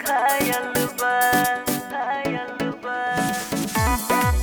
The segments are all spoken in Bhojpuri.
घायल बा घायल बा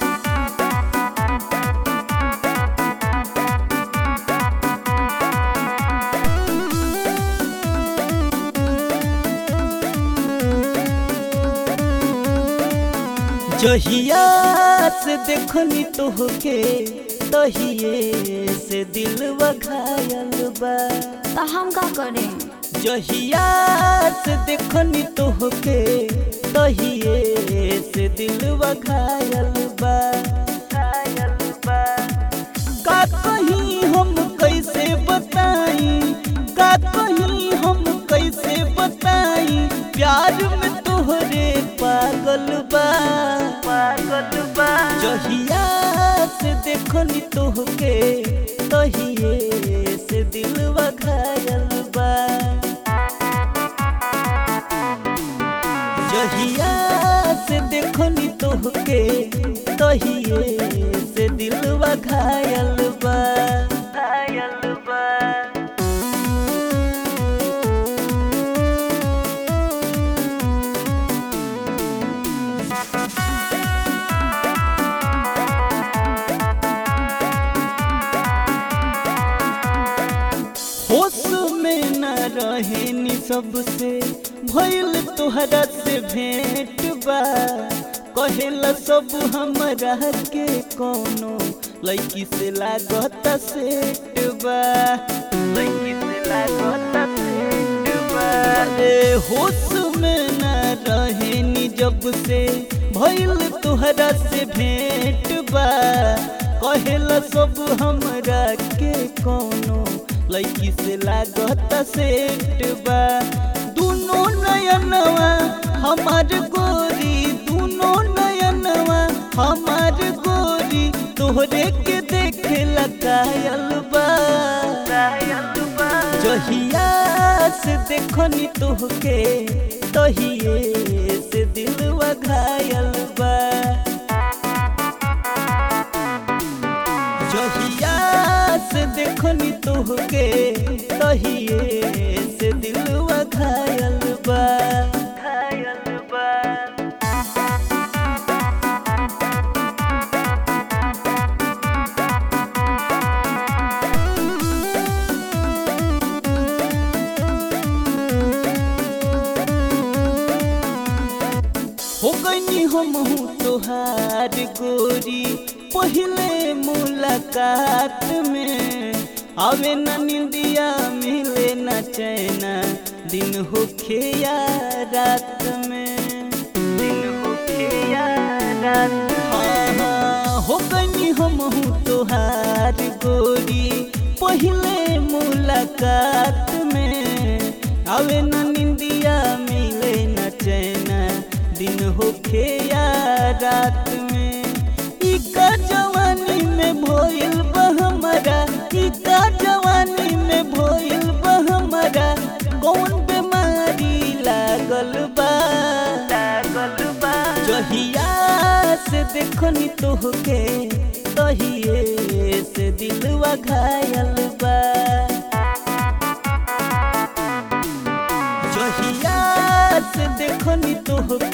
जहिया से देखनी तोहके तहिए से दिलवा घायल बा तो हम का करें जहिया से देखनी तोहके तहिए से दिलवा घायल बा घायल बा का कहीं हम कैसे बताई का कहीं हम कैसे बताई प्यार में तोहरे पागल बा पागल बा जहिया से देखनी तोहके तहिए से दिलवा घायल बा जहिया से देखनी तोहके तहिए से दिलवा घायल बा घायल बा होश में न रहे नी सबसे भइल तोहरा से भेंट बा कहेला सब हमरा के कोनो लड़की से लागत सेट बा लड़की से लागत सेट बा रे होश में न रहे नी जब से भइल तोहरा से भेंट बा कहेला सब हमरा के कोनो लड़की से लागत सेट बा दुनो नयनवा हमार गोरी दुनो नयनवा हमार गोरी तोहरे के देखे लगायल बा जहिया से देखनी तोहके तहिए से दिलवा घायल बा जहिया से देखनी तोहके तहिए से दिलवा घायल बा घायल बा हो गई हम तोहार गोरी पहले मुलाकात में आवे न निंदिया मिले न चैना दिन होखे या रात में दिन होखे या रात हाँ हाँ हो गई हम तोहार गोरी पहले मुलाकात में आवे न निंदिया मिले न चैना दिन होखे या रात में इका जवानी में भोइल बा हमारा इका जवानी में भोइल बा हमारा कौन बीमारी लागल बा लागल बा जहिया से देखनी तोहके तहिए से दिलवा घायल बा जहिया से देखनी तोहके